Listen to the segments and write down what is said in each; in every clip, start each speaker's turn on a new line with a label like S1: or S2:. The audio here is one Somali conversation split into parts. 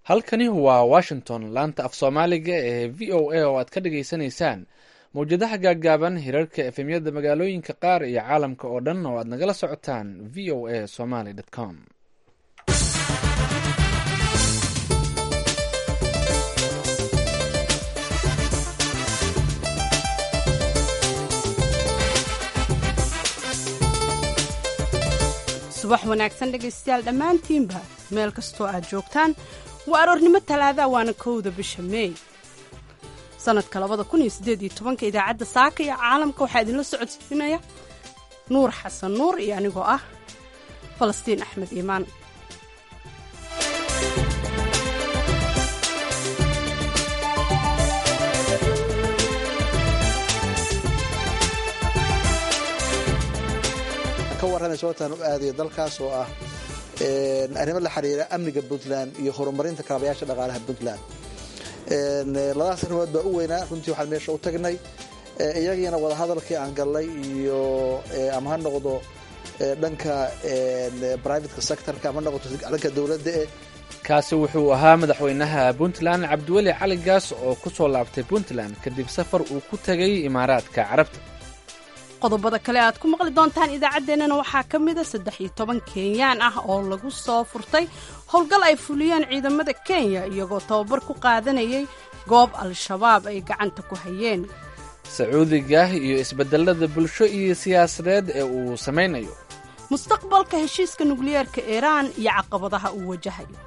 S1: halkani waa washington laanta af soomaaliga ee v o a oo aad ka dhagaysanaysaan mawjadaha gaaggaaban hirarka efemyada magaalooyinka qaar iyo caalamka oo dhan oo aad nagala socotaan v o a somaly com
S2: subax wanaagsan dhegaystayaal dhammaantiinba meel kastoo aad joogtaan waa aroornimo talaada waana kowda bisha meey sanadka labada kun iyo siddeed iyo tobanka idaacadda saaka iyo caalamka waxaa idinla socodsiinaya nuur xasan nuur iyo anigoo ah falastiin axmed iimaan
S3: ka warramay sababtaan u aadayo dalkaas oo ah arrimo la xiriira amniga puntland iyo horumarinta kaabayaasha dhaqaalaha puntland labadaas arrimood baa u weynaa runtii waxaan meesha u tagnay iyagiina wadahadalkii aan gallay iyo ama ha noqdo dhanka brivateka sectorka ama noqoto dhanka dowladda e
S1: kaasi wuxuu ahaa madaxweynaha puntland cabdiweli cali gaas oo ku soo laabtay puntland kadib safar uu ku tegay imaaraadka carabta
S2: qodobada kale aad ku maqli doontaan idaacaddeenana waxaa ka mida saddex iyo toban kenyaan ah oo lagu soo furtay howlgal ay fuliyeen ciidamada kenya iyagoo tababar ku qaadanayay goob al-shabaab ay gacanta ku hayeen
S1: sacuudiga iyo isbedelada bulsho iyo siyaasadeed ee uu samaynayo
S2: mustaqbalka heshiiska nukliyeerka iiraan iyo caqabadaha uu wajahayo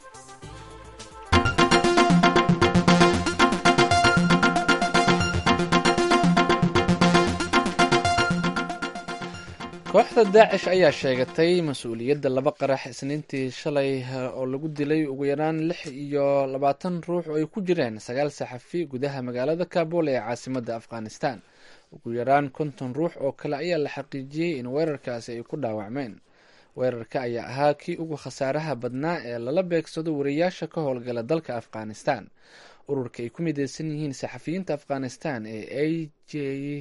S1: kooxda daacish ayaa sheegatay mas-uuliyadda laba qarax isniintii shalay oo lagu dilay ugu yaraan lix iyo labaatan ruux oo ay ku jireen sagaal saxafi gudaha magaalada kabul ee caasimadda afghanistan ugu yaraan konton ruux oo kale ayaa la xaqiijiyey in weerarkaasi ay ku dhaawacmeen weerarka ayaa ahaa kii ugu khasaaraha badnaa ee lala beegsado wariyaasha ka howlgala dalka afghanistan ururka ay ku mideysan yihiin saxafiyiinta afghanistan ee a j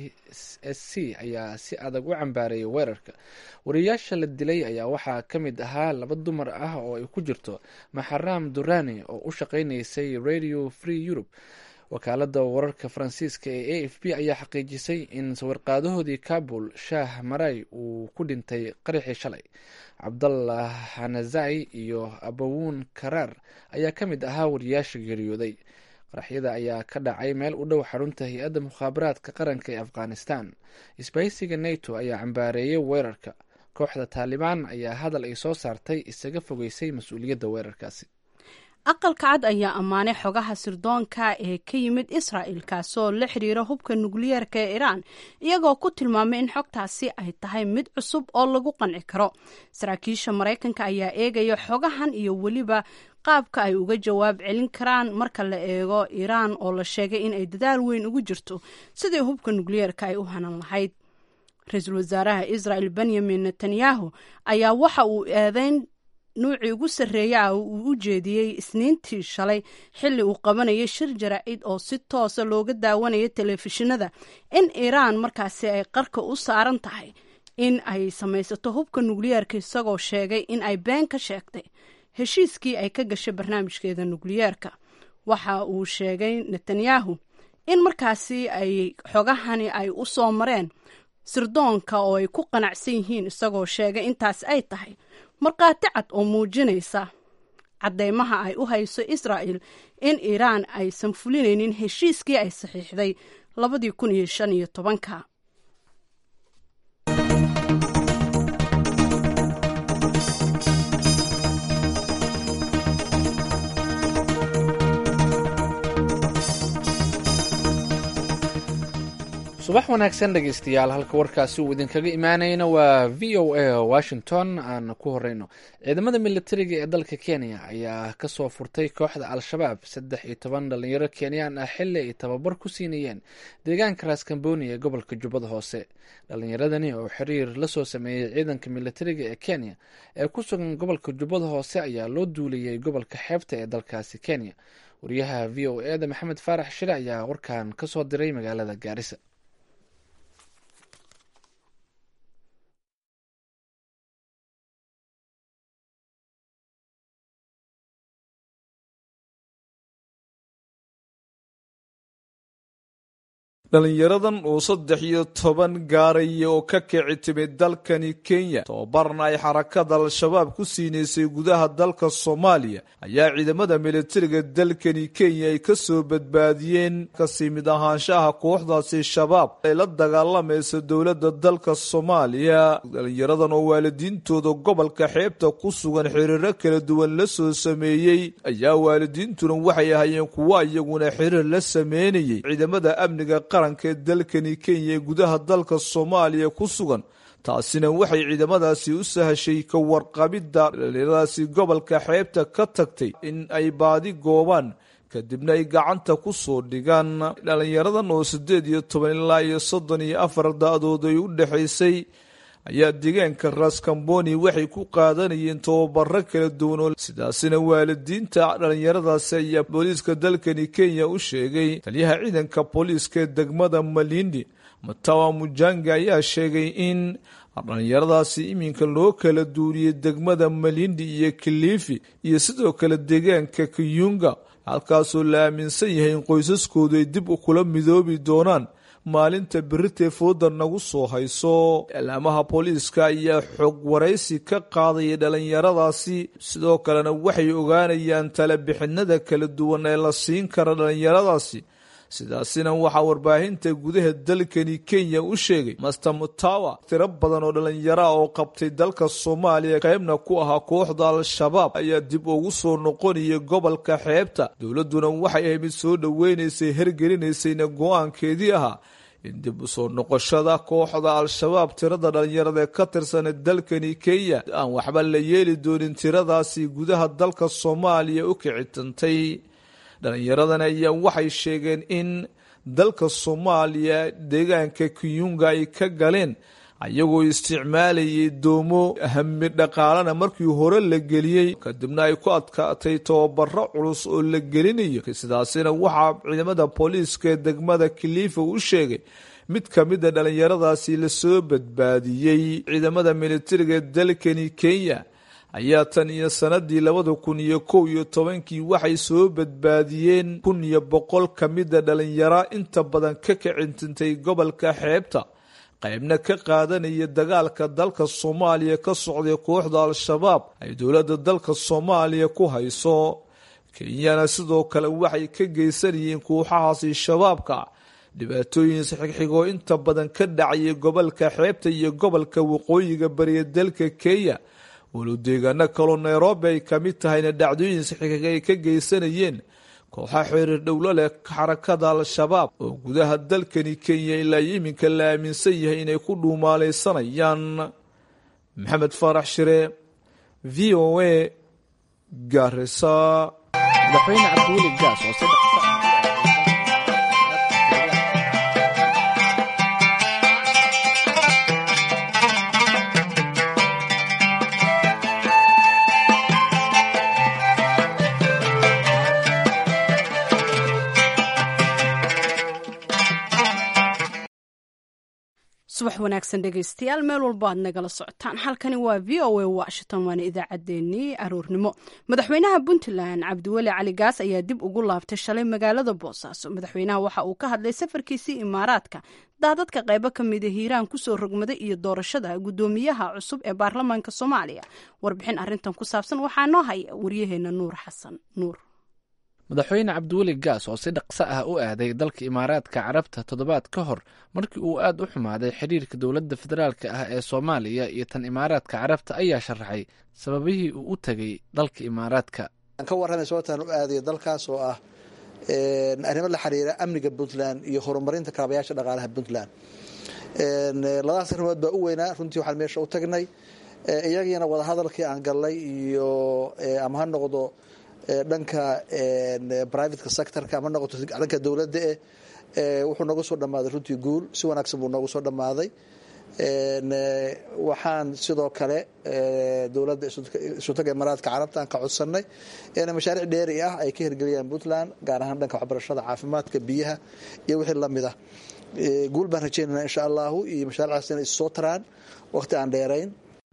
S1: s c ayaa si adag u cambaareeyay weerarka wariyaasha la dilay ayaa waxaa ka mid ahaa laba dumar ah oo ay ku jirto maxaram durani oo u shaqeynaysay radio free europe wakaalada wararka faransiiska ee a f b ayaa xaqiijisay in sawirqaadahoodii kabul shaah maray uu ku dhintay qaraxii shalay cabdallah hanazai iyo abawuun karaar ayaa ka mid ahaa wariyaasha geeriyooday qaraxyada ayaa ka dhacay meel u dhow xarunta hay-adda mukhaabaraadka qaranka ee afghanistan isbahaysiga nato ayaa cambaareeyay weerarka kooxda taalibaan ayaa hadal ay soo saartay isaga fogeysay mas-uuliyadda weerarkaasi
S2: aqalka cad ayaa ammaanay xogaha sirdoonka ee ka yimid israa'il kaasoo la xiriira hubka nukliyeerka ee iiraan iyagoo ku tilmaamay in xogtaasi ay tahay mid cusub oo lagu qanci karo saraakiisha maraykanka ayaa eegaya xogahan iyo weliba qaabka ay uga jawaab celin karaan marka la eego iiraan oo la sheegay in ay dadaal weyn ugu jirto sidii hubka nukliyeerka ay u hanan lahayd ra-iisul wasaaraha israa'il benyamin netanyahu ayaa waxa uu eedeyn nuucii ugu sarreeya ah uu u jeediyey isniintii shalay xilli uu qabanayay shir jaraa'id oo si toosa looga daawanaya telefishinada in iiraan markaasi ay qarka u saaran tahay in ay samaysato hubka nukliyeerka isagoo sheegay in ay been ka sheegtay heshiiskii ay ka gashay barnaamijkeeda nukliyeerka waxa uu sheegay netanyahu in markaasi ay xogahani ay u soo mareen sirdoonka oo ay ku qanacsan yihiin isagoo sheegay intaas ay tahay markhaati cad oo muujinaysa caddeymaha ay u hayso israa'il in iiraan aysan fulinaynin heshiiskii ay saxiixday labadii kun iyo shan iyo tobanka
S1: subax wanaagsan dhegeystayaal halka warkaasi uu idinkaga imaanayna waa v o a washington aan ku horeyno ciidamada militariga ee dalka kenya ayaa kasoo furtay kooxda al-shabaab saddex iyo toban dhalinyaro kenyaan ah xili ay tababar ku siinayeen deegaanka raskamboni ee gobolka jubbada hoose dhalinyaradani oo xiriir lasoo sameeyey ciidanka militariga ee kenya ee ku sugan gobolka jubbada hoose ayaa loo duuliyey gobolka xeebta ee dalkaasi kenya wariyaha v o e da maxamed faarax shire ayaa warkan kasoo diray magaalada gaarisa
S4: dhalinyaradan oo saddex iyo toban gaaraya oo ka kici timid dalkani kenya tababarna ay xarakada al-shabaab ku siinaysay gudaha dalka soomaaliya ayaa ciidamada militariga dalkani kenya ay ka soo badbaadiyeen kasii mid ahaanshaha kooxdaasi shabaab ay la dagaalamaysa dowladda dalka soomaaliya dhalinyaradan oo waalidiintooda gobolka xeebta ku sugan xiriiro kala duwan la soo sameeyey ayaa waalidiintuna waxay ahaayeen kuwo iyaguna xiriir la sameynayay ciidamada amniga qaranka ee dalkani kenya ee gudaha dalka soomaaliya ku sugan taasina waxay ciidamadaasi u sahashay ka warqabidda dhalinyaradaasi gobolka xeebta ka tagtay in ay baadi goobaan kadibna ay gacanta ku soo dhigaan dhalinyaradan oo siddeed iyo toban ilaa iyo soddon iyo afar da-dood ay u dhexaysay ayaa deegaanka raskamboni waxay ku qaadanayeen tababaro kala duwan oo sidaasina waalidiinta dhalinyaradaasi ayaa booliiska dalkani kenya u sheegay taliyaha ciidanka booliiska ee degmada malindi matawa mujanga ayaa sheegay in dhalinyaradaasi iminka loo kala duuriyey degmada malindi iyo kilifi iyo sidoo kale deegaanka kiyunga halkaasoo la aaminsan yahay in qoysaskoodu ay dib u kula midoobi doonaan maalinta berritee fooda nagu soo hayso ilaamaha booliiska ayaa xog waraysi ka qaadaya dhalinyaradaasi sidoo kalena waxay ogaanayaan talabixinada kala duwan ee la siin kara dhalinyaradaasi sidaasina waxaa warbaahinta gudaha dalkani kenya u sheegay master mutawa tiro badan oo dhallinyara oo qabtay dalka soomaaliya qaybna ku ahaa kooxda al-shabaab ayaa dib ugu soo noqonaya gobolka xeebta dowladduna waxay ahay mid soo dhoweynaysay hergelinaysayna go-aankeedii ahaa in dib u soo noqoshada kooxda al-shabaab tirada dhallinyarada ee ka tirsan dalkani kenya aan waxba la yeeli doonin tiradaasi gudaha dalka soomaaliya u kicitantay dhallinyaradan ayaa waxay sheegeen in dalka soomaaliya deegaanka kiyunga ay ka galeen ayagoo isticmaalayay doomo hami dhaqaalana markii hore la geliyey kadibna ay ku adkaatay tababaro culus oo la gelinayo sidaasina waxaa ciidamada booliiska ee degmada kilifa u sheegay mid ka mida dhallinyaradaasi lasoo badbaadiyey ciidamada militariga ee dalkani kenya ayaa tan iyo sanadii labada kun iyo kow iyo tobankii waxay soo badbaadiyeen kun iyo boqol ka mida dhalinyaro inta badan ka kicintintay gobolka xeebta qaybna ka qaadanaya dagaalka dalka soomaaliya ka socday kooxda al-shabaab ay dowladda dalka soomaaliya ku hayso kenyana sidoo kale waxay ka geysanayeen kooxahaasi shabaabka dhibaatooyin sixigxigoo inta badan ka dhacayay gobolka xeebta iyo gobolka waqooyiga bariya dalka kenya walow deegaano kaloo nairobi ay ka mid tahayna dhacdooyin saxiixiga ay ka geysanayeen kooxa xiriir dhowlo leh xarakada al-shabaab oo gudaha dalkani kenya ilaa iminka la aaminsan yahay inay ku dhuumaalaysanayaan maxamed faarax shire v o a garisa
S1: madaxweyne cabdiweli gaas oo saddex
S2: subax wanaagsan dhegaystayaal meel walbo aad nagala socotaan halkani waa v o a washington waana idaacaddeenii aroornimo madaxweynaha puntland cabdiweli cali gaas ayaa dib ugu laabtay shalay magaalada boosaaso madaxweynaha waxa uu ka hadlay safarkiisii imaaraadka daadadka qaybo ka mida hiiraan kusoo rogmaday iyo doorashada guddoomiyaha cusub ee baarlamaanka soomaaliya warbixin arintan ku saabsan waxaa noo haya waryaheena nuur xasan nuur
S1: madaxweyne cabdiweli gaas oo si dhaqso ah u aaday dalka imaaraadka carabta toddobaad ka hor markii uu aad u xumaaday xidhiirka dowladda federaalka ah ee soomaaliya iyo tan imaaraadka carabta ayaa sharaxay sababihii uu u tegay dalka imaaraadka
S3: aan ka warramay sababtaan u aadayo dalkaas oo ah arrimo la xiriira amniga puntland iyo horumarinta kaabayaasha dhaqaalaha puntland labadaas arrimood baa u weynaa runtii waxaan meesha u tagnay iyagiina wadahadalkii aan galnay iyo ama ha noqdo dhanka privateka sectorka ama noqoto dhanka dowladda eh wuxuu nooga soo dhammaaday runtii guul si wanaagsan buu noogu soo dhammaaday waxaan sidoo kale dowladda isutaga imaaraadka carabta aan ka codsanay in mashaariic dheeri ah ay ka hirgeliyaan puntland gaar ahaan dhanka waxbarashada caafimaadka biyaha iyo wixii lamid ah guul baan rajeynana insha allahu iyo mashaariicdaas inay issoo taraan waqti aan dheerayn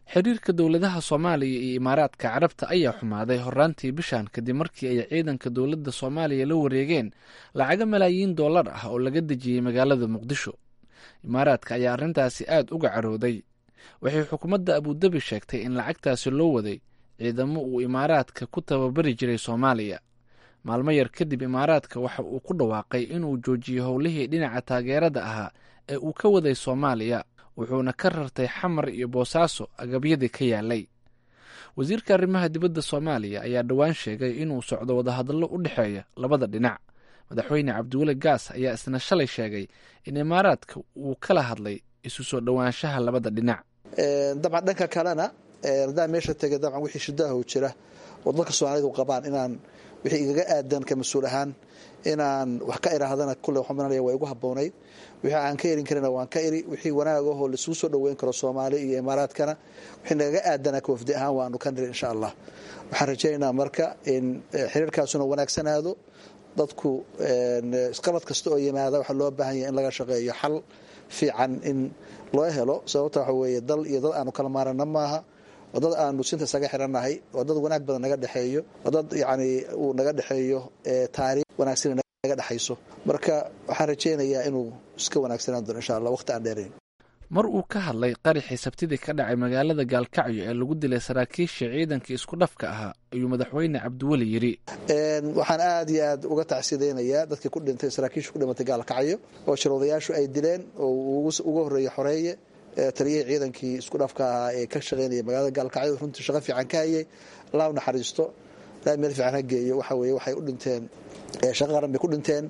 S1: xiriirka dowladaha soomaaliya iyo imaaraadka carabta ayaa xumaaday horaantii bishan kadib markii ay ciidanka dowladda soomaaliya la wareegeen lacago malaayiin dollar ah oo laga dejiyey magaalada muqdisho imaaraadka ayaa arrintaasi aad uga carooday waxay xukuumadda abudabi sheegtay in lacagtaasi loo waday ciidamo uu imaaraadka ku tababari jiray soomaaliya maalmo yar kadib imaaraadka waxa uu ku dhawaaqay inuu joojiyo howlihii dhinaca taageerada ahaa ee uu ka waday soomaaliya wuxuuna ka rartay xamar iyo boosaaso agabyadii ka yaalay wasiirka arrimaha dibadda soomaaliya ayaa dhowaan sheegay inuu socdo wadahadallo u dhexeeya labada dhinac madaxweyne cabdiweli gaas ayaa isna shalay sheegay in imaaraadka uu kala hadlay isu soo dhowaanshaha labada dhinac
S3: dabcan dhanka kalena haddaan meesha tegay dabcan wixii shidaahu jira oo dadka soomaalidu qabaan inaan wixii igaga aadan ka mas-uul ahaan inaan wax ka iraahdana kulle waxaan maranaya waa igu habboonayd wixii aan ka erin karina waan ka iri wixii wanaag ahoo laisugu soo dhoweyn karo soomaali iyo imaaraadkana wixii nagaga aadana kawafdi ahaan waanu ka niri insha allah waxaan rajaynaynaa marka in xiriirkaasuna wanaagsanaado dadku isqabad kasta oo yimaada waxaa loo baahan yahay in laga shaqeeyo xal fiican in loo helo sababta waxa weeye dal iyo dad aanu kala maarana maaha oo dad aanu sinta isaga xirannahay oo dad wanaag badan naga dhexeeyo oo dad yacni uu naga dhexeeyo taariikh wanaagsan naga dhexayso marka waxaan rajaynayaa inuu iska wanaagsanaan doono insha allah waqti aan dheerayn
S1: mar uu ka hadlay qaraxii sabtidii ka dhacay magaalada gaalkacyo ee lagu dilay saraakiisha ciidankii isku dhafka ahaa ayuu madaxweyne cabdiweli yidhi
S3: waxaan aad iyo aad uga tacsideynayaa dadkii ku dhintay saraakiisha ku dhimatay gaalkacyo oo shirwadayaashu ay dileen oo uga horreeyey xoreeye taliyihii ciidankii isku dhafka ahaa ee ka shaqaynaya magaalada gaalkacyo runtii shaqo fiican ka hayay allah u naxariisto ilaa meel fiican ha geeyo waxa weye waxay u dhinteen shaqo qaran bay ku dhinteen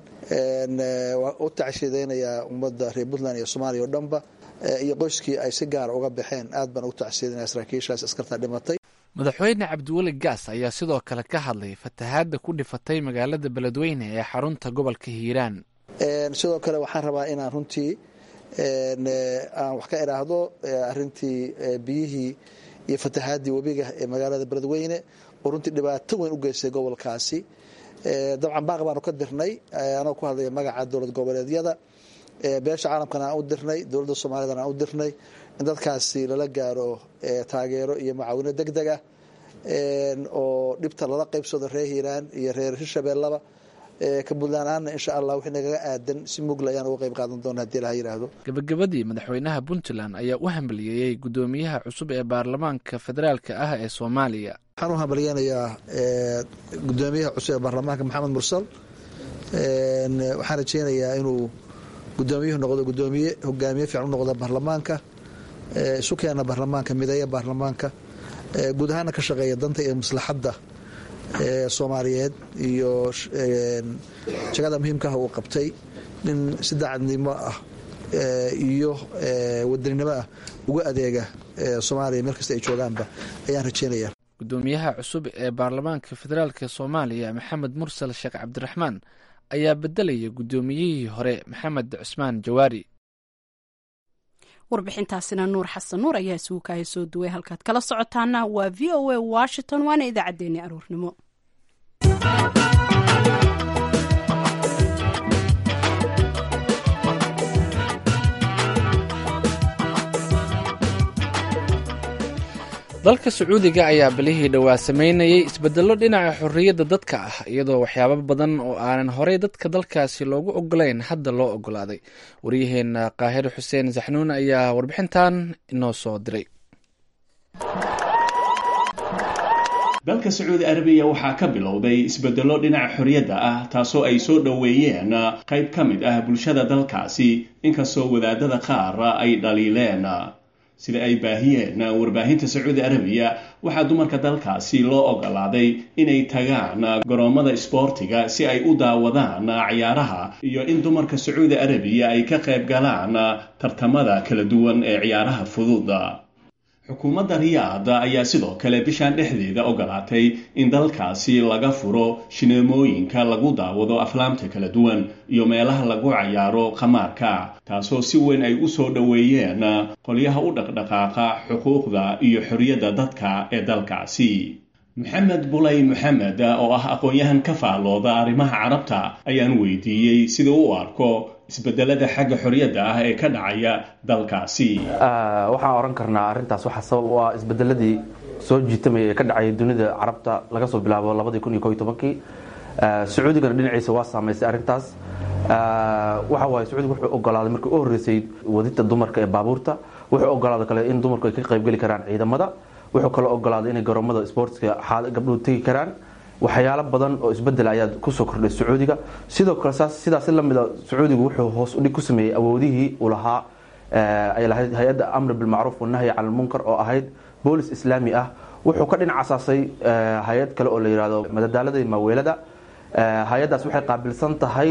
S3: waa u tacsideynayaa ummadda reer puntland iyo soomaaliya oo dhanba iyo qoyskii ay si gaara uga baxeen aad baan ugu tacsiidanaya saraakiishaas askarta dhimatay
S1: madaxweyne cabdiweli gaas ayaa sidoo kale ka hadlay fatahaadda ku dhifatay magaalada beledweyne ee xarunta gobolka hiiraan
S3: sidoo kale waxaan rabaa inaan runtii aan wax ka idhaahdo arintii biyihii iyo fatahaaddii webiga ee magaalada beledweyne oo runtii dhibaato weyn u geystay gobolkaasi dabcan baaq baanu ka dirnay anoo ku hadlaya magaca dowlad goboleedyada beesha caalamkana aan u dirnay dowladda soomaaliyadana aan u dirnay in dadkaasi lala gaaro taageero iyo macaawino deg deg ah oo dhibta lala qaybsado reer hiiraan iyo reer hirshabeellaba ka puntland ahaanna insha allah wixii nagaga aadan si mugla ayaan uga qayb qaadan doona hadii laha yidhaahdo
S1: gabagabadii madaxweynaha puntland ayaa u hambaliyeeyey guddoomiyaha cusub ee baarlamaanka federaalka ah ee soomaaliya
S3: waxaan u hambalyeynayaa guddoomiyaha cusub ee baarlamaanka maxamed mursal waxaan rajeynayaa inuu gudoomiyuhu noqdo gudoomiye hogaamiye fiican u noqda baarlamaanka isu keena baarlamaanka mideeya baarlamaanka guud ahaana ka shaqeeya danta iyo maslaxadda soomaaliyeed iyo shaqada muhiimka ah uu qabtay nin si daacadnimo ah iyo wadaninimo ah uga adeega soomaaliya meel kasta ay joogaanba ayaan rajeynaya
S1: gudoomiyaha cusub ee baarlamaanka federaalka soomaaliya maxamed mursal sheekh cabdiraxmaan ayaa bedelaya guddoomiyihii hore maxamed cusmaan jawaari
S2: warbixintaasina nuur xasan nuur ayaa isugu kaaya soo duway halkaad kala socotaana waa v o a washington waana idaacaddeenii aroornimo
S1: dalka sacuudiga ayaa bilihii dhowaa sameynayay isbedello dhinaca xorriyadda dadka ah iyadoo waxyaabo badan oo aanan horey dadka dalkaasi loogu ogolayn hadda loo ogolaaday waryaheena qaahir xuseen saxnuun ayaa warbixintan inoo soo diray
S5: dalka sacuudi arabiya waxaa ka bilowday isbedello dhinaca xorriyadda ah taasoo ay soo dhoweeyeen qayb ka mid ah bulshada dalkaasi inkastoo wadaadada qaar ay dhaliileen sida ay baahiyeen warbaahinta sacuudi arabiya waxaa dumarka dalkaasi loo ogolaaday inay tagaan garoommada isboortiga si ay u daawadaan ciyaaraha iyo in dumarka sacuudi arabiya ay ka qayb galaan tartamada kala duwan ee ciyaaraha fudud xukuumadda riyaad ayaa sidoo kale bishan dhexdeeda ogolaatay in dalkaasi laga furo shineemooyinka lagu daawado aflaamta kala duwan iyo meelaha lagu cayaaro khamaarka taasoo si weyn ay u soo dhoweeyeen qolyaha u dhaqdhaqaaqa xuquuqda iyo xorriyadda dadka ee dalkaasi maxamed bulay maxamed oo ah aqoon-yahan ka faallooda arrimaha carabta ayaan weydiiyey sida u arko isbedelada xagga xorriyadda ah ee ka dhacaya dalkaasi
S6: waxaan oran karnaa arrintaas waxaa sabab u ah isbedeladii soo jiitamaya ee ka dhacaya dunida carabta laga soo bilaabo labadii kun iyo ko iyo tobankii sacuudigana dhinaciisa waa saamaysay arrintaas waxa waaye sacuudiga wuxuu ogolaaday markii u horreysay wadida dumarka ee baabuurta wuxuu ogolaaday kale in dumarku ay ka qaybgeli karaan ciidamada wuxuu kaloo ogolaaday inay garoomada sportska gabdhuhu tegi karaan waxyaalo badan oo isbedel ayaa kusoo kordhay sacuudiga sidoo kale sidaasi lamida sacuudigu wuxuu hoos udhig ku sameeyey awoodihii uu lahaa ay lahayd hay-adda amri bilmacruuf wanahyi cala lmunkar oo ahayd boolis islaami ah wuxuu ka dhinac asaasay hay-ad kale oo la yihahdo madadaalada iyo maaweelada hay-addaas waxay qaabilsan tahay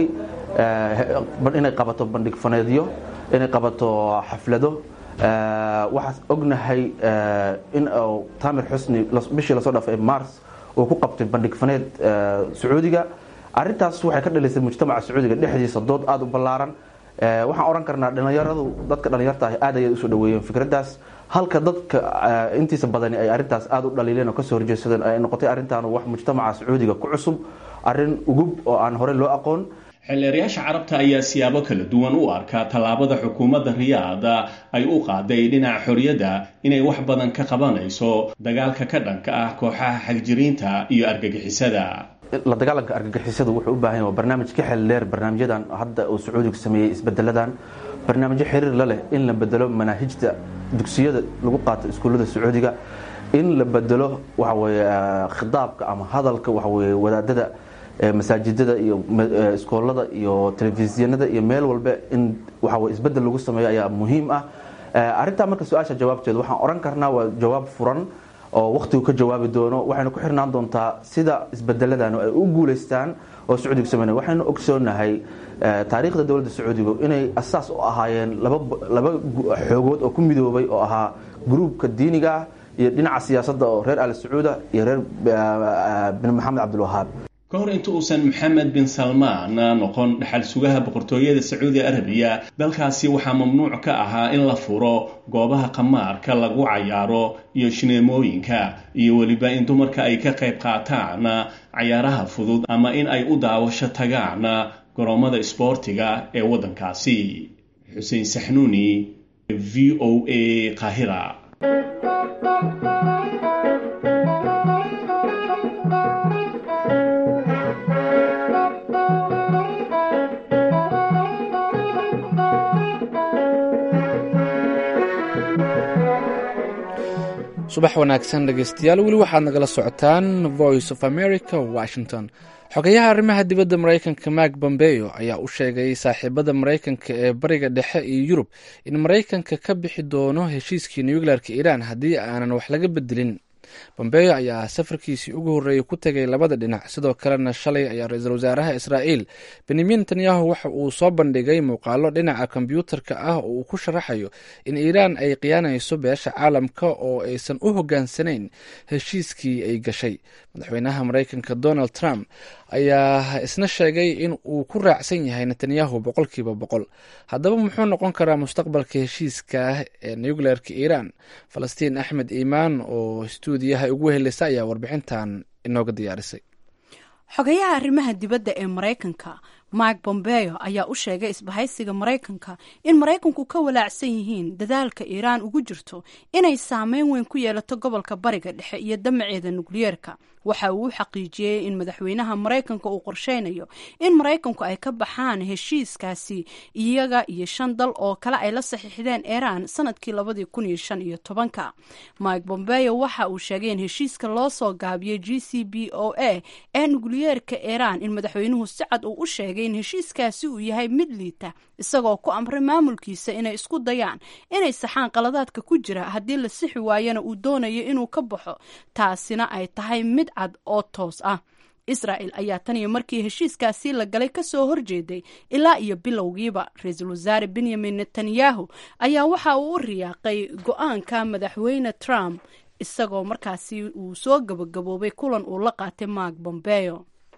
S6: inay qabato bandhig faneedyo inay qabato xaflado waxaas ognahay in tamir xusni bishii lasoo dhaafay mars uu ku qabtay bandhig faneed sacuudiga arintaas waxay ka dhalisay mujtamaca sacuudiga dhexdiisa dood aada u ballaaran waxaan oran karnaa dhalinyaradu dadka dhalinyarta ah aad ayay usoo dhaweeyeen fikraddaas halka dadka intiisa badani ay arintaas aada u dhaliileen oo kasoo horjeedsadeen ay noqotay arrintaan wax mujtamaca sacuudiga ku cusub arrin ugub oo aan horey loo aqoon
S5: xildheerayaasha carabta ayaa siyaabo kala duwan u arkaa tallaabada xukuumadda riyaada ay u qaaday dhinaca xorriyadda inay wax badan ka qabanayso dagaalka ka dhanka ah kooxaha xagjiriinta iyo argagixisada
S6: la dagaalanka argagixisada wuxuu u baahan yahay waa barnaamij ka xel dheer barnaamijyadan hadda uu sacuudigu sameeyey isbedeladan barnaamijyo xiriir la leh in la bedelo manaahijta dugsiyada lagu qaato iskuullada sacuudiga in la bedelo waxa weye khitaabka ama hadalka waxa weye wadaadada masaajidada iyo iskoolada iyo telefisyanada iyo meel walba in waxa isbedel lagu sameeyo ayaa muhiim ah arrintaa marka su-aasha jawaabteeda waxaan oran karnaa waa jawaab furan oo wakhtigu ka jawaabi doono waxayna ku xirnaan doontaa sida isbedeladan ay u guulaystaan oo sacuudigu sameynaya waxaynu ogsoonahay taariikhda dowladda sacuudigu inay asaas u ahaayeen laba xoogood oo ku midoobay oo ahaa gruubka diiniga ah iyo dhinaca siyaasadda oo reer al sacuuda iyo reer bin maxamed cabdilwahaab
S5: ka hor inta uusan maxamed bin salmaan noqon dhaxal sugaha boqortooyada sacuudi arabiya dalkaasi waxaa mamnuuc ka ahaa in la furo goobaha qamaarka lagu cayaaro iyo shineemooyinka iyo weliba in dumarka ay ka qayb qaataan cayaaraha fudud ama in ay u daawasho tagaan garoomada isboortiga ee waddankaasi xuseen saxnuuni v o a qaahira
S1: subax wanaagsan dhegeystayaal weli waxaad nagala socotaan voice of america washington xogayaha arrimaha dibadda maraykanka mark bombeyo ayaa u sheegay saaxiibada maraykanka ee bariga dhexe iyo yurub in maraykanka ka bixi doono heshiiskii nuclearka iiraan haddii aanan wax laga bedelin bombeyo ayaa safarkiisii ugu horreeyey ku tegay labada dhinac sidoo kalena shalay ayaa ra-iisul wasaaraha israa'iil benyamin netanyahu waxa uu soo bandhigay muuqaalo dhinaca kombyuutarka ah oo uu ku sharaxayo in iiraan ay khiyaanayso beesha caalamka oo aysan u hoggaansanayn heshiiskii ay gashay madaxweynaha maraykanka donald trump ayaa isna sheegay in uu ku raacsan yahay netanyahu boqolkiiba boqol haddaba muxuu noqon karaa mustaqbalka heshiiska ah ee nuclearka iiraan falastiin axmed iimaan oo stuudiyaha ugu heleysa ayaa warbixintan inooga diyaarisay
S2: xogayaha arrimaha dibadda ee maraykanka mark bombeo ayaa u sheegay isbahaysiga maraykanka in maraykanku ka walaacsan yihiin dadaalka iiraan ugu jirto inay saameyn weyn ku yeelato gobolka bariga dhexe iyo damaceeda nukliyeerka waxa uu u xaqiijiyey in madaxweynaha maraykanka uu qorsheynayo in maraykanku ay ka baxaan heshiiskaasi iyaga iyo shan dal oo kale ay la saxiixdeen iiraan sanadkii labadii kun iyo shan iyo tobanka mike bombeo waxa uu sheegay in heshiiska loo soo gaabiyey g c b o a ee nukliyeerka iiraan in madaxweynuhu si cad uu u sheegay in heshiiskaasi uu yahay mid liita isagoo ku amray maamulkiisa inay isku dayaan inay saxaan qaladaadka ku jira haddii la sixi waayana uu doonayo inuu ka baxo taasina ay tahay mid cad oo toos ah israel ayaa tan iyo markii heshiiskaasi la galay kasoo horjeeday ilaa iyo bilowgiiba ra-iisul wasaare benyamin netanyahu ayaa waxa uu u riyaaqay go-aanka madaxweyne trump isagoo markaasi uu soo gabagaboobay kulan uu la qaatay mark bombeo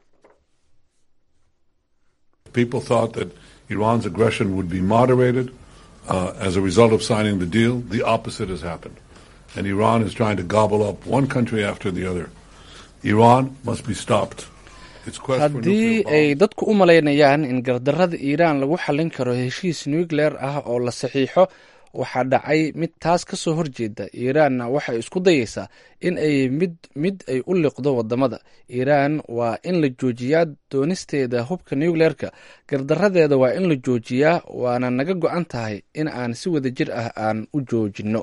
S7: People thought that Iran's aggression would be moderated uh, as a result of signing the deal. The opposite has happened. And Iran is trying to gobble up one country after the other. Iran must be stopped. its quest for
S1: haddii
S7: nuclear
S1: ay
S7: bombs.
S1: dadku u malaynayaan in gardarrada iiraan lagu xallin karo heshiis nucleer ah oo la saxiixo waxaa dhacay mid taas ka soo horjeeda iiraanna waxay isku dayeysaa in ay mid mid ay u liqdo wadamada iiraan waa in la joojiyaa doonisteeda hubka nucleerka gardaradeeda waa in la joojiyaa waana naga go-an tahay in aan si wadajir ah aan u joojinno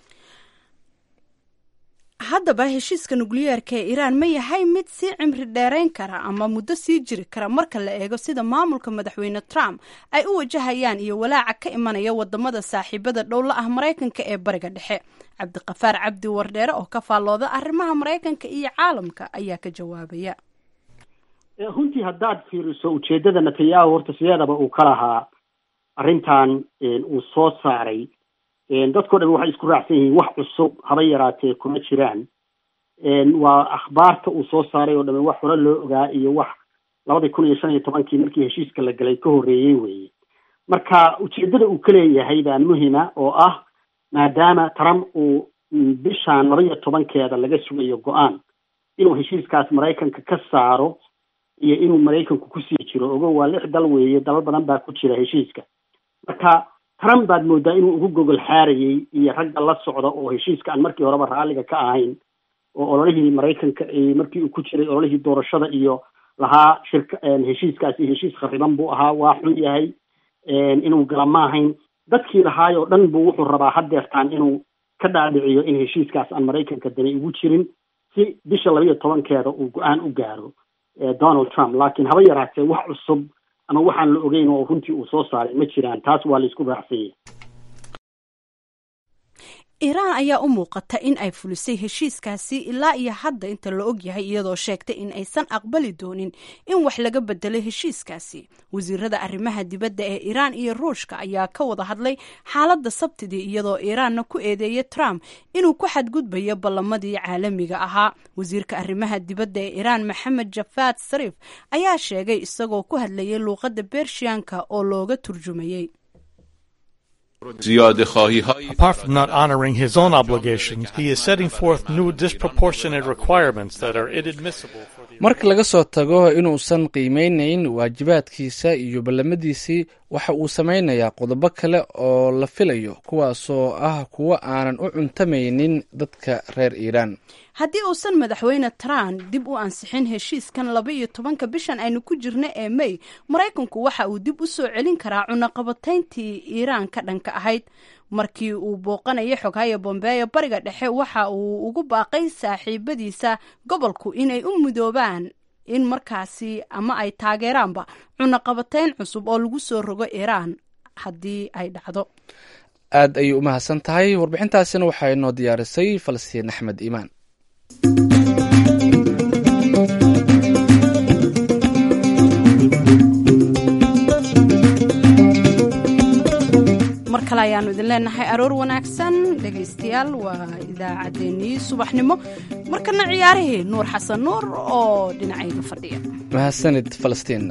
S2: haddaba heshiiska nukliyeerka ee iiraan ma yahay mid sii cimri dheerayn kara ama muddo sii jiri kara marka la eego sida maamulka madaxweyne trump ay u wajahayaan iyo walaaca ka imanaya wadamada saaxiibada dhowla ah maraykanka ee bariga dhexe cabdiqafaar cabdi wardheere oo ka faallooda arrimaha maraykanka iyo caalamka ayaa ka jawaabaya
S8: runtii haddaad fiiriso ujeeddada netanyahu horta sideedaba uu ka lahaa arrintan uu soo saaray dadkao dhan waxay isku raacsan yihiin wax cusub haba yaraatee kuma jiraan waa akhbaarta uu soo saaray oo dhamme wax hore loo ogaa iyo wax labadii kun iyo shan iyo tobankii markii heshiiska la galay ka horreeyey weeye marka ujeeddada uu ka leeyahay baa muhima oo ah maadaama trump uu bishaan laba iyo tobankeeda laga sugayo go-aan inuu heshiiskaas maraykanka ka saaro iyo inuu maraykanku kusii jiro ogo waa lix dal weeye dalal badan baa ku jira heshiiska marka trump baad moodaa inuu ugu gogol xaarayey iyo ragga la socda oo heshiiska aan markii horeba raalliga ka ahayn oo ololihii maraykanka markii uu ku jiray ololihii doorashada iyo lahaa shirka heshiiskaasi heshiis khariban buu ahaa waa xun yahay inuu gala ma ahayn dadkii lahaay oo dhan buu wuxuu rabaa haddeertaan inuu ka dhaadhiciyo in heshiiskaas aan maraykanka dani ugu jirin si bisha laba iyo tobankeeda uu go-aan u gaaro donald trump laakiin haba yaraatee wax cusub ama waxaan la ogeyn oo runtii uu soo saaray ma jiraan taas waa la isku raacsanyay
S2: iiraan ayaa u muuqata in ay fulisay heshiiskaasi ilaa iyo hadda inta la og yahay iyadoo sheegtay in aysan aqbali doonin in wax laga bedelo heshiiskaasi wasiirada arrimaha dibadda ee iiraan iyo ruushka ayaa ka wada hadlay xaaladda sabtidii iyadoo iiraanna ku eedeeyay trump inuu ku xadgudbayo ballamadii caalamiga ahaa wasiirka arrimaha dibadda ee iiraan maxamed jafaad sariif ayaa sheegay isagoo ku hadlayay luuqadda bershiyanka oo looga turjumayey
S9: Apart from not honoring his own obligations, he is setting forth new disproportionate requirements that are inadmissible for the
S1: marka laga soo tago inuusan qiimeynayn waajibaadkiisa iyo ballamadiisii waxa uu samaynayaa qodobo kale oo la filayo kuwaasoo ah kuwo aanan u cuntamaynin dadka reer iiraan
S2: haddii uusan madaxweyne trump dib u ansixin heshiiskan laba iyo tobanka bishan aynu ku jirna ee may maraykanku waxa uu dib u soo celin karaa cunaqabatayntii iiraan ka dhanka ahayd markii uu booqanayay xoghayo bombeeyo bariga dhexe waxa uu ugu baaqay saaxiibadiisa gobolku inay u midoobaan in markaasi ama ay taageeraanba cunaqabatayn cusub oo lagu soo rogo iiraan haddii ay dhacdo
S1: aad ayay u mahadsan tahay warbixintaasina waxaa inoo diyaarisay falastiin axmed iimaan
S2: mar kale ayaanu idin leenahay aroor wanaagsan dhegaystayaal waa idaacaddeenii subaxnimo markana ciyaarihii nuur xasan nuur oo dhinacayga fadhiya
S1: mahadsanid falastiin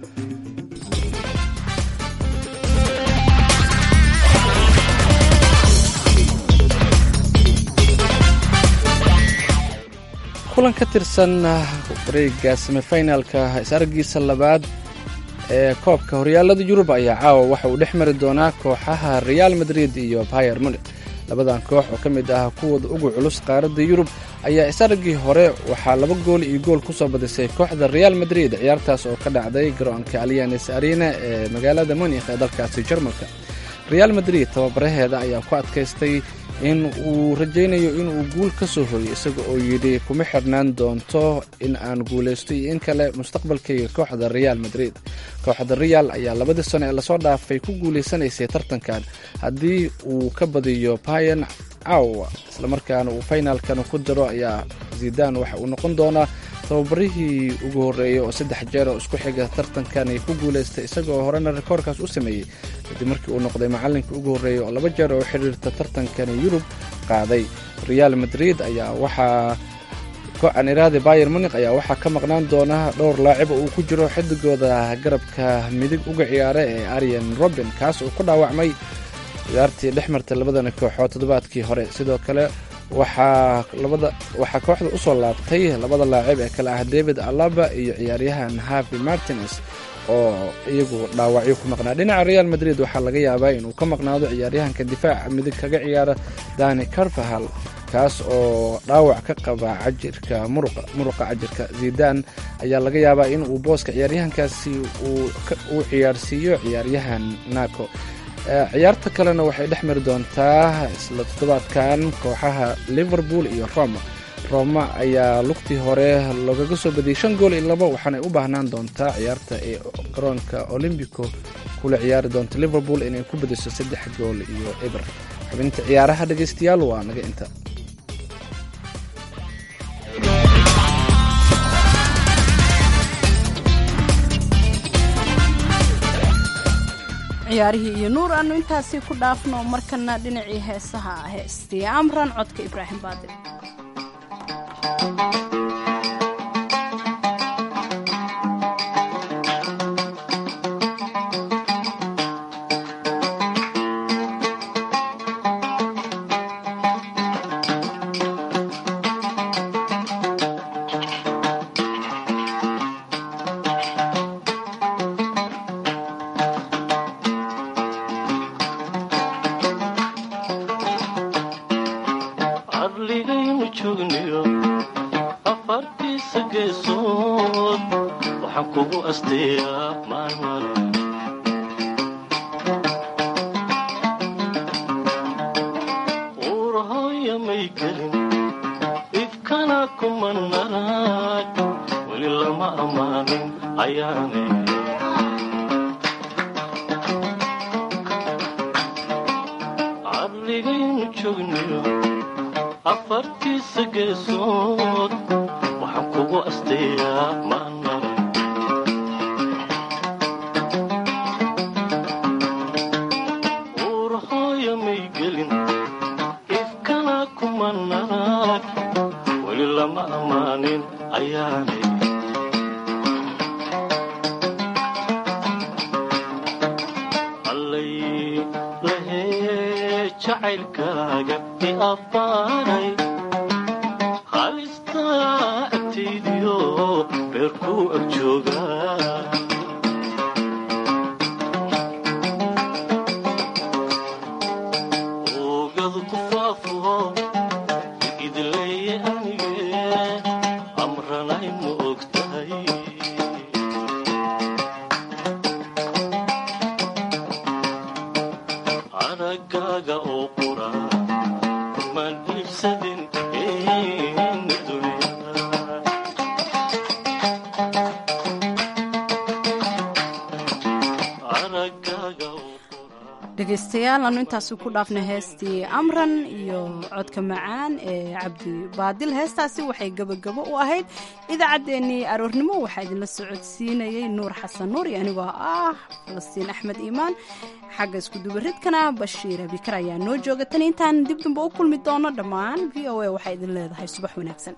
S1: kulan ka tirsan wareega semifinalka is-aragiisa labaad ee koobka horyaalada yurub ayaa caawa waxa uu dhex mari doonaa kooxaha real madrid iyo bayer munik labadan koox oo ka mid ah kuwooda ugu culus qaaradda yurub ayaa is-aragii hore waxaa laba gool iyo gool ku soo badisay kooxda real madrid ciyaartaas oo ka dhacday garoonka alianes arena ee magaalada munikh ee dalkaasi jarmalka real madrid tababaraheeda ayaa ku adkaystay in uu rajaynayo inuu guul ka soo hooyo isaga oo yidhi kuma xirnaan doonto in aan guulaysto iyo in kale mustaqbalkayga kooxda real madrid kooxda real ayaa labadii sano ee lasoo dhaafay ku guulaysanaysay tartankan haddii uu ka badiyo bayan caawa islamarkaana uu finalkan ku daro ayaa zidan waxa uu noqon doonaa tababarihii ugu horreeyay oo saddex jeer oo isku xiga tartankan ay ku guulaystay isagaoo horena rikoorkaas u sameeyey kadib markii uu noqday macallinka ugu horreeyay oo laba jeer oo xiriirta tartankani yurub qaaday real madrid ayaa waxaa go-aaniraadi bayer munik ayaa waxaa ka maqnaan doona dhowr laacib oo uu ku jiro xidigooda garabka midig uga ciyaara ee arian robin kaas oo ku dhaawacmay ciyaartii dhex martay labadana kooxood toddobaadkii hore sidoo kale waxaa labada waxaa kooxda usoo laabtay labada laacib ee kale ah david alaba iyo ciyaaryahan havi martines oo iyagu dhaawacyo ku maqnaa dhinaca real madrid waxaa laga yaabaa inuu ka maqnaado ciyaaryahanka difaaca midig kaga ciyaara dani carvahal kaas oo dhaawac ka qaba cajirka muruqa cajirka zidan ayaa laga yaabaa in uu booska ciyaaryahankaasi uu ciyaarsiiyo ciyaaryahan naco ciyaarta kalena waxay dhex mari doontaa isla toddobaadkan kooxaha liverpool iyo roma roma ayaa lugtii hore loogaga soo badiyey shan gool iyo labo waxaanay u baahnaan doontaa ciyaarta ee garoonka olombico kula ciyaari doonta liverpool inay ku badiso saddex gool iyo eber xubinta ciyaaraha dhegaystayaal waa naga inta
S2: ciyaarihii iyo nuur aanu intaasi ku dhaafno markana dhinacii heesaha heestii amran codka ibraahim baadil dhegaystayaal aanu intaasi ku dhaafnay heestii amran iyo codka macaan ee cabdi baadil heestaasi waxay gebagabo u ahayd idaacaddeenii aroornimo waxaa idinla socodsiinayay nuur xasan nuur iyo anigoo ah falastiin axmed iimaan xagga iskudubaridkana bashiir abikar ayaa noo jooga tan intaan dib damba u kulmi doono dhammaan v o a waxaa idin leedahay subax wanaagsan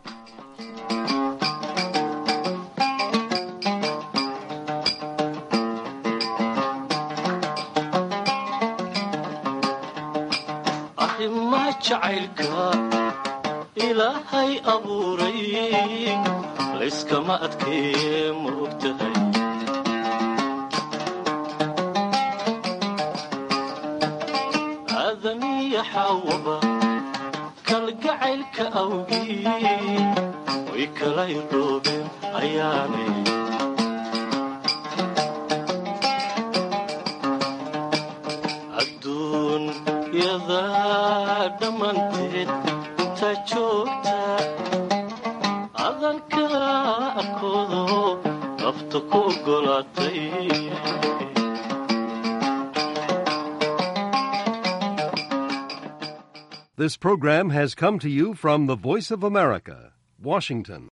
S10: jacaylka ilaahay abuuray layskama adkeeye ma ogtahay aadamiya xaawaba kalgacaylka awgii way kala iroobeen ayaanay dhammanteed intaa joogta adanka arkoodo nafta ku ogolaatay
S11: This program has come to you from the Voice of America, Washington.